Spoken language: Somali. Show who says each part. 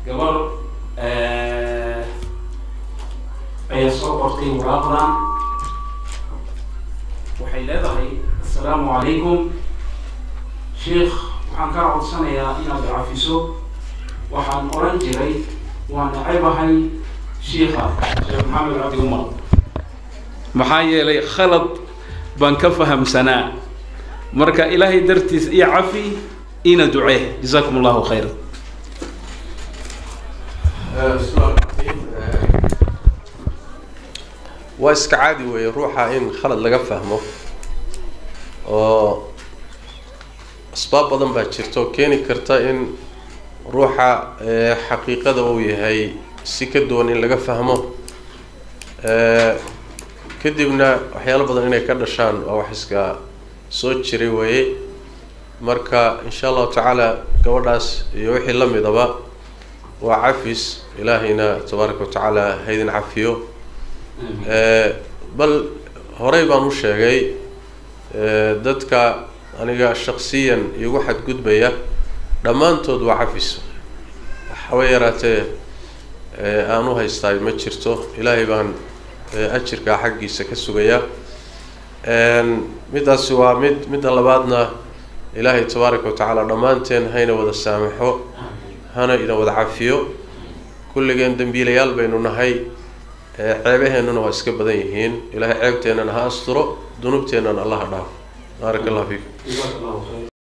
Speaker 1: gabar ayaa soo qortay waraaqdan waxay leedahay assalaamu calaykum sheikh waxaan kaa codsanayaa inaad cafiso waxaan oran jiray waan nacebahay shiikha sheekh maxamed cabdi umar maxaa yeelay khalad baan ka fahamsanaa marka ilaahay dartiis iyo cafi ina ducee jazakum allahu khayra
Speaker 2: waa iska caadi weeye ruuxa in khalad laga fahmo oo asbaab badan baa jirta oo keeni karta in ruuxa xaqiiqada uu yahay si ka duwan in laga fahmo kadibna waxyaalo badan inay ka dhashaan waa wax iska soo jiray weeye marka insha allahu tacaala gabadhaas iyo wixii la midaba waa cafis ilaahayna tabaaraka wa tacaala haydin cafiyo bal horey baan u sheegay dadka aniga shaksiyan igu xadgudbaya dhammaantood waa cafis waxaba yaraatee aan u haystaay ma jirto ilaahay baan ajirkaa xaggiisa ka sugayaa middaasi waa mid midda labaadna ilaahay tabaaraka wa tacaala dhammaanteen hayna wada saamaxo hana ina wada cafiyo kulligeen dembiilayaal baynu nahay ceebaheennuna waa iska badan yihiin ilaahay ceebteennana ha asturo dunuubteennana allaha dhaafo baarak allah fiikum
Speaker 1: jazaak allahu khayr